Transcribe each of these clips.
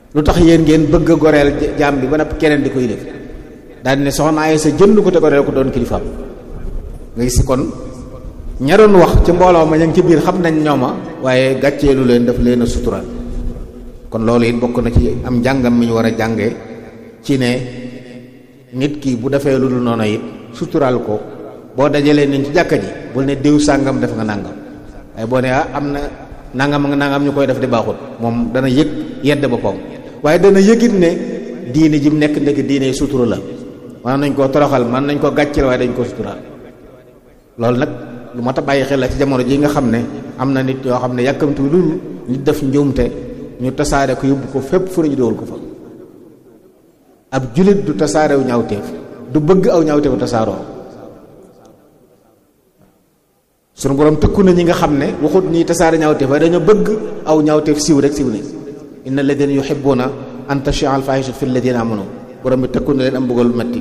lu tax yéen ngeen bëgg a goreel jaam bi ba noppi keneen di ko yilif daal ne soxna ay sa jënd ko te goreel ko doon kilifaam nga gis kon ña doon wax ci mbooloo ma ña ngi ci biir xam nañ ñooma waaye gàcceelu leen daf leen a sutural kon loolu it bokk na ci am njàngam mi ñu war a jànge ci ne nit ki bu defee lu dul noonu it sutural ko boo dajalee nañ ci jàkka ji bul ne diw sàngam def nga nàngam waaye boo ne ah am na nangam nga nangam ñu koy def di baaxut moom dana yëg yedd boppam waaye dana yëgit ne diine ji mu nekk ndekk diine sutura la mën nañ koo toroxal mën nañ ko gàcceel waaye dañ ko sutural loolu nag lu mat a bàyyi xel la ci jamono ji nga xam ne am na nit yoo xam ne yàkkamtu lu nit def njuumte ñu tasaare ko yóbbu ko fépp fu ñu dool ko fa ab julit du tasaarew ñaawteef du bëgg aw ñaawteefu tasaaroo sunu borom tëkku na ñi nga xam ne waxut ñi tasaare ñaawteef waaye dañoo bëgg aw ñaawteef siw rek siw ne inna alladina yuhibbuna an tashia al fahishatu fi alladina amanu borom bi tëkku na leen am bëggal metti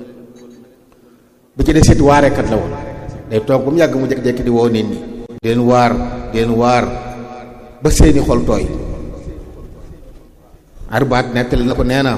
bu ci des it waarekat la woon day toog ba mu yàgg mu jékki-jékki di woo nit ñi di leen waar di leen waar ba seeni xol tooy arbaat nettali na ko nee na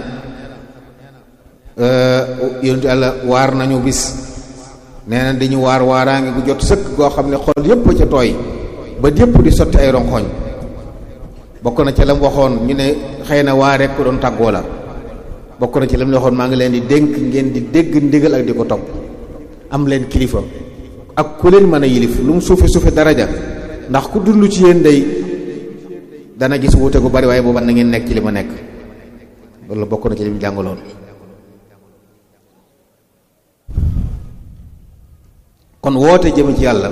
yonentu yàlla waar nañu bis nee na dañu waar waaraange gu jot sëkk goo xam ne xol yépp ca tooy ba yépp di sotti ay ronxoñ bokk na ca la mu waxoon ñu ne xëy na waa rek ko doon tàggoo la bokk na ci la mu waxoon maa ngi leen di dénk ngeen di dégg ndigal ak di ko topp am leen kilifa ak ku leen mën a yilif lu mu suufe suufe daraja ndax ku dund ci yéen day dana gis wuute gu bari waaye booba na ngeen nekk ci li ma nekk loolu bokk na ci li mu jàngaloon kon woote jëm ci yàlla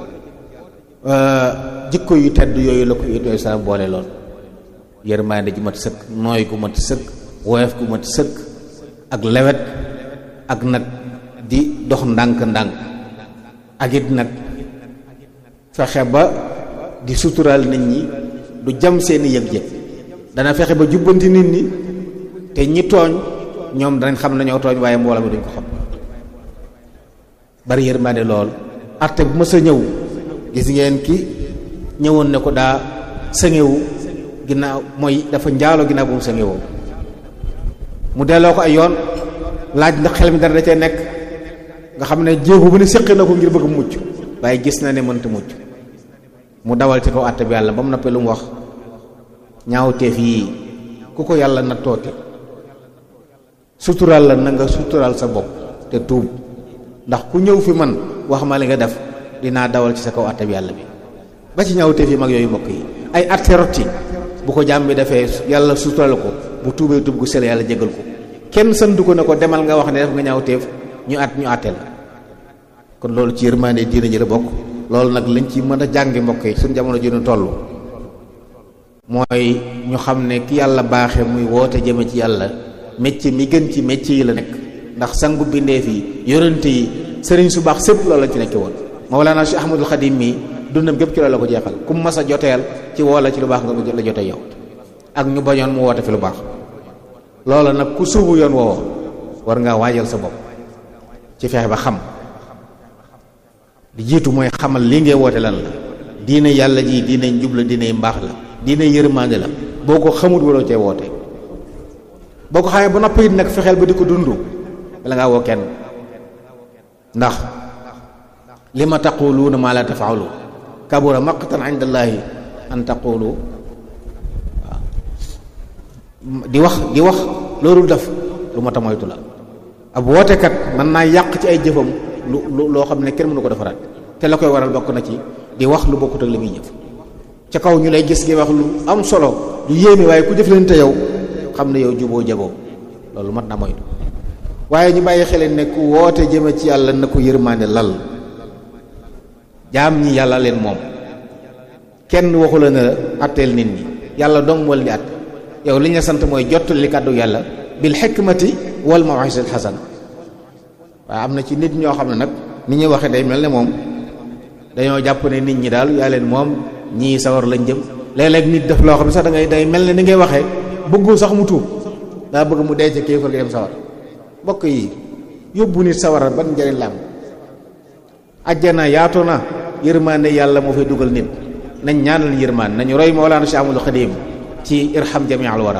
jikko yu tedd yooyu la ko yooyu salaam boole lool yërmaande ji mat sëkk nooy gu mat sëkk woyof gu mat sëkk ak lewet ak nag di dox ndànk-ndànk ak it nag fexe ba di suturaal nit ñi du jam seeni yëg-yëg dana fexe ba jubbanti nit ñi te ñi tooñ ñoom danañ xam nañoo tooñ waaye mbooloo mi duñ ko xam bari yërmaande lool arte bu mës a ñëw gis ngeen ki ñëwoon ne ko daa sëŋewu ginnaaw mooy dafa njaaloo ginnaaw bu mu sëŋewoo mu delloo ko ay yoon laaj ndax xel mi dara da cee nekk nga xam ne jéego bu ne séqi na ko ngir bëgg mucc waaye gis na ne mënta mucc mu dawal ci kaw àtte bi yàlla ba mu noppee lu mu wax ñaawteef yii ku ko yàlla na toote suturaal la na nga suturaal sa bopp te tuub ndax ku ñëw fi man wax ma li nga def dinaa dawal ci sa kaw àtte bi yàlla bi ba ci ñaawteef yi mag yooyu mbokk yi ay àtte rotti bu ko jàmm bi defee yàlla suturaal ko bu tuubee tuub gu sell yàlla jégal ko kenn santu ko ne ko demal nga wax ne def nga ñaawteef ñu at ñu àtte la kon loolu ci yërmaande diina ji la bokk loolu nag lañ ci mën a jàngi mbokk yi suñ jamono ji ñu toll mooy ñu xam ne ki yàlla baaxe muy woote jëme ci yàlla métier mi gën ci métier yi la nekk ndax sangu bindeef yi yonente yi sëriñ su baax sépp loolu lañ ci nekke woon Mawlana Cheikh Ahmadul Xadim mi dundam gépp ci loolu la ko jeexal ku mas a joteel ci woo la ci lu baax nga la jote yow ak ñu bañoon mu woote fi lu baax loola nag ku suubu yoon woowa war ngaa waajal sa bopp ci fexe ba xam di jiitu mooy xamal lii ngay woote lan la diine yàlla ji diine njub la diine mbaax la diine yërmande la boo ko xamut waroo cee woote boo ko xamee ba noppi it nag fexeel ba di ko dund bala ngaa woo kenn ndax li ma taquluuna maa la tafaalu kabura maqtan inda allaahi an taqulu waaw di wax di wax loolu def lu ma ta moytu la ab wootekat mën naa yàq ci ay jëfam lu loo xam ne kenn mënu ko defaraat te la koy waral bokk na ci di wax lu bokkut ak li muy jëf ca kaw ñu lay gis ngay wax lu am solo lu yéeme waaye ku jëf leen te yow xam ne yow juboo jagoo loolu mat na moytu waaye ñu bàyyi xeleen ne ku woote jëme ci yàlla na ko yërmaande lal jaam ñi yàlla leen moom kenn waxu la ne la atteel nit ñi yàlla dong moo leen di att yow li ñu sant mooy jottali kàddu yàlla bil xikmati wal mawisatil xasana waaye am na ci nit ñoo xam ne nag ni ñuy waxee day mel ne moom dañoo jàpp ne nit ñi daal yaa leen moom ñii sawar lañ jëm léeg-léeg nit def loo xam ne sax da ngay day mel ne ni ngay waxee bëggul sax mu tuub daa bëgg mu dee ca kéefar gi dem sawar mbokk yi yóbbu nit sawara ban njëriñ la am ajjana yaatu na yërmaande yàlla moo fay dugal nit nañ ñaanal yërmaan nañu roy Mawlaana Cheikh Ahmadul Xadim ci irham jami al wara